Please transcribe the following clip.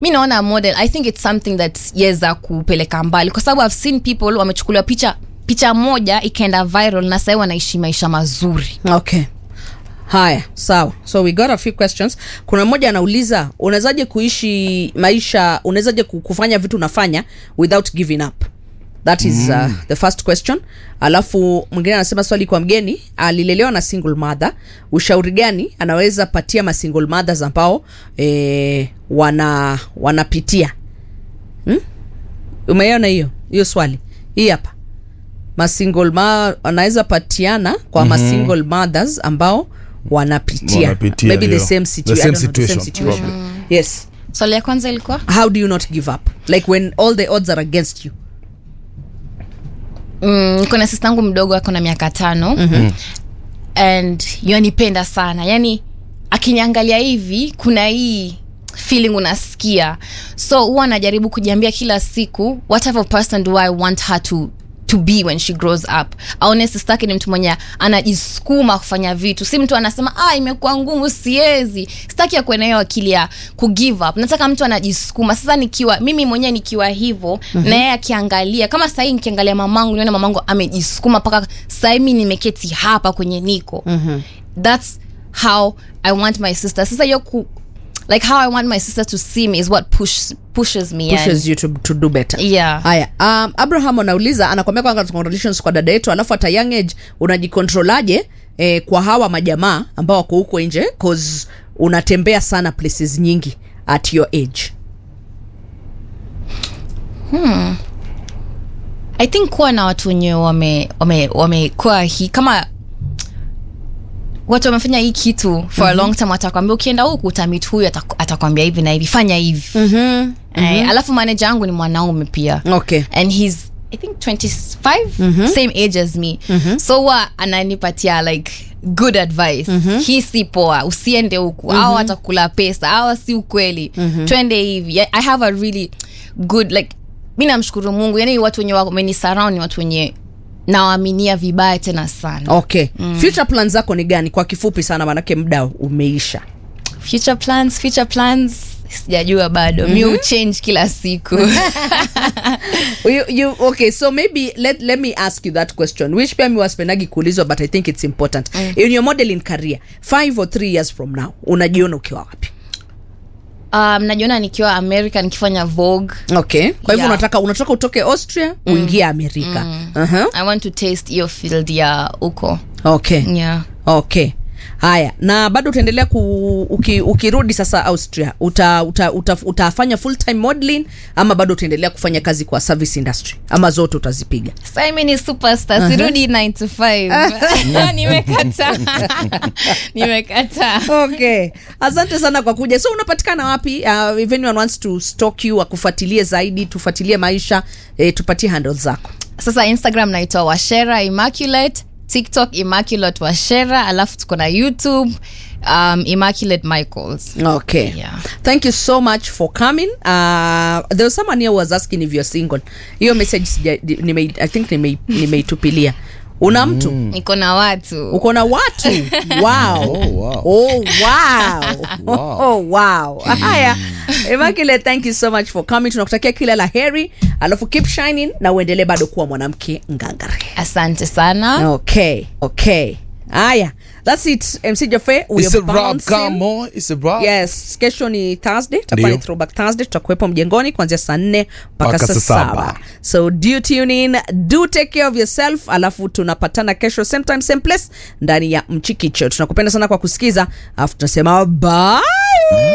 mi naona model i think it's something that yeza kupeleka mbali kwa sababu i've seen people wamechukuliwa picha picha moja ikaenda viral na sahii wanaishi maisha mazuri okay haya sawa so we got a few questions kuna mmoja anauliza unawezaje kuishi maisha unawezaje ku- kufanya vitu unafanya without giving up that is mm. uh, the first question alafu mwingine anasema swali kwa mgeni alilelewa na single mother ushauri gani anaweza patia ma single mothers ambao eh, wana wanapitia hmm? umeiona hiyo hiyo swali hii hapa masingle ma anaweza patiana kwa mm-hmm. masingle mothers ambao wanapitia, Wanapitia, maybe the ndio. same, The situa- I same don't know, the same situation, situation. probably. yes swali ya kwanza ilikuwa how do you not give up like when all the odds are against you mm, kuna sista yangu mdogo ako na miaka tano mm-hmm. and yanipenda sana yani akiniangalia hivi kuna hii feeling unasikia so huwa anajaribu kujiambia kila siku what type of person do i want her to to be when she grows up aone sistake ni mtu mwenye anajisukuma kufanya vitu si mtu anasema ah imekuwa ngumu siezi sitaki ya kuena hiyo akili ya kugive up nataka mtu anajisukuma sasa nikiwa mimi mwenyewe nikiwa hivyo mm-hmm. na yeye akiangalia kama sahii nikiangalia mamangu nione mamangu amejisukuma mpaka sahii mi nimeketi hapa kwenye niko mm-hmm. thats how i want my sister sasa hiyo ku like how i want my sister to see me is what push, pushes me pushes yani. you to, to do better Yeah. haya um, abraham anauliza anakwambia kwanga congratulations kwa dada yetu alafu hata young age unajikontrolaje eh, kwa hawa majamaa ambao wako huko nje cause unatembea sana places nyingi at your age i think kuwa na watu wenye wamekuwa wame, wamekuwa hii kama watu wamefanya hii kitu for a long time watakwambia ukienda huku utamit huyu ataku- atakwambia hivi na hivi fanya hivi mm-hmm. eh, alafu maneja yangu ni mwanaume pia okay and he's i think 25 same age as me so huwa ananipatia like good advice hii si poa usiende huku au atakula pesa au si ukweli twende hivi i have a really good like mi namshukuru mungu yani watu wenye wamenisurround ni watu wenye nawaaminia vibaya tena sana okay mm. future plan zako ni gani kwa kifupi sana manake muda umeisha future plans future plans sijajua bado mi uchange kila siku you, you, okay so maybe let, let me ask you that question which pia mi waspendagi kuulizwa but i think it's important mm. in your modeling career five or three years from now unajiona ukiwa wapi um, najiona nikiwa america nikifanya vogue okay kwa hivyo Yeah. unataka unataka utoke austria uingie amerika uh-huh. i want to taste hiyo field ya huko okay yeah okay haya na bado utaendelea ku, uki, ukirudi sasa austria uta, uta, uta, utafanya full time modeling ama bado utaendelea kufanya kazi kwa service industry ama zote utazipiga Sasa mimi ni superstar sirudi 9 to 5 nimekata nimekata okay asante sana kwa kuja so unapatikana wapi uh, if anyone wants to stalk you akufuatilie zaidi tufuatilie maisha eh, tupatie handle zako sasa instagram naitwa washera immaculate tiktok immaculate washera alafu tuko na youtube um, immaculate michaels okay Yeah. thank you so much for coming uh, there was someone here who was asking if you're single hiyo message sija, nime, i think nime- nimeitupilia una mtu niko na watu uko na watu wow. Oh, wow. Oh, wow. Wow. Oh, wow. haya Immaculate, thank you so much for coming tunakutakia kila la heri alafu keep shining na uendelee bado kuwa mwanamke ngangare asante sana okay okay haya that's it mc jofe we It's are a wrap, bouncing. come on. It's a wrap. yes kesho ni thursday tutakuwa ni Ndio. throwback thursday tutakuwepo mjengoni kuanzia saa nne mpaka Mpaka saa saa saba saba. so do tune in do take care of yourself alafu tunapatana kesho same time same place ndani ya mchikicho tunakupenda sana kwa kusikiza alafu tunasema bye